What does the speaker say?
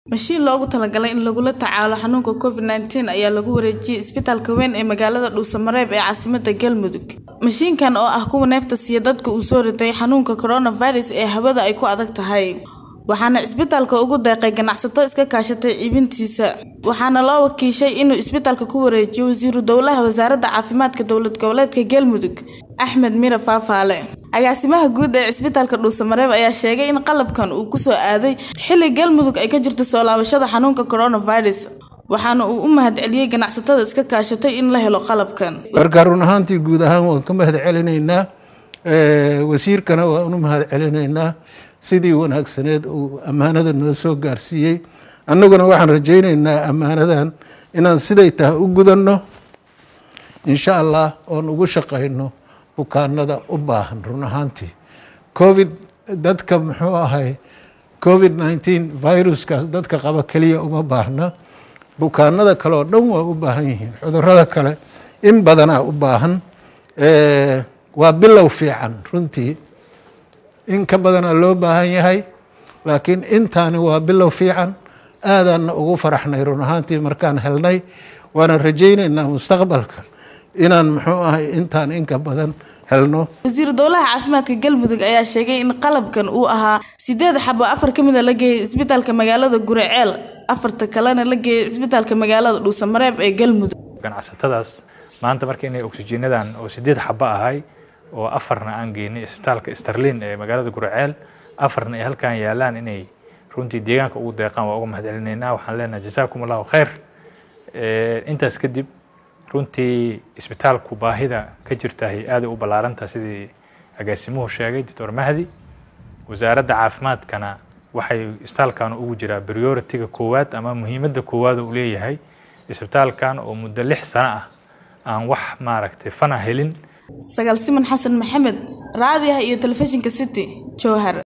Mashiin loogu talagalay in lagula tacaalo xanuunka Covid-19 ayaa lagu wareejiyay isbitaalka weyn ee magaalada Dhuusamareeb ee caasimadda Galmudug. Mashiinkan oo ah kuwa neefta siiya dadka uu soo ritay xanuunka coronavirus ee hawada ay ku adag tahay. Waxaana isbitaalka ugu deeqay ganacsato iska kaashatay iibintiisa. Waxaana loo wakiishay inuu isbitaalka ku wareejiyo Wasiiru Dowlaha Wasaaradda Caafimaadka Dowlad Goboleedka Galmudug, Axmed Mire Faafaale. Agaasimaha guud ee isbitaalka Dhuusamareeb ayaa sheegay in qalabkan uu ku soo aaday xilli Galmudug ay ka jirto soo laabashada xanuunka coronavirus. Waxaana uu u mahadceliyay ganacsatada iska kaashatay in la helo qalabkan. marka run ahaantii guud ahaan waan ka mahad celinaynaa wasiirkana waan u mahad celinaynaa sidii wanaagsaneed uu ammaanada noo soo gaarsiiyey annaguna waxaan rajaynaynaa ammaanadan inaan siday tahay u gudanno insha allah oon ugu shaqayno bukaanada u baahan run ahaantii covid dadka muxuu ahay covid nineteen viruskaas dadka qaba keliya uma baahna bukaanada kale oo dhan waa u baahan yihiin cudurada kale in badanaa u baahan waa bilow fiican runtii in ka badanaa loo baahan yahay laakiin intaani waa bilow fiican aadaanna ugu faraxnay run ahaantii markaan helnay waana rajaynaynaa mustaqbalka inaan muxuu ahay intaan inka badan helno Wasiiru Dowlaha Caafimaadka Galmudug ayaa sheegay in qalabkan uu ahaa sideed xabo afar ka mid ah la geeyay isbitaalka magaalada Guriceel afarta kalena la geeyay isbitaalka magaalada Dhuusamareeb ee Galmudug. ganacsatadaas maanta marka inay oksijiinadan oo sideed xabo ahay oo afarna aan geynay isbitaalka Sterlin ee magaalada Guriceel afarna ay halkan yaalaan inay runtii deegaanka ugu deeqaan waa uga mahadcelinaynaa waxaan leenahay jasaakum allahu khayr intaas kadib runtii isbitaalku baahida ka jirtahay aad ay u ballaarantaha sidii agaasimuhu sheegay doctor mahdi wasaaradda caafimaadkana waxay isbitaalkan ugu jiraa priority-ga koowaad ama muhiimadda koowaad uu leeyahay isbitaalkan oo muddo lix sano ah aan wax maaragtay fana helin Sagaal Siman Xasan Maxamed, raadiyaha iyo telefishinka City, Jowhar.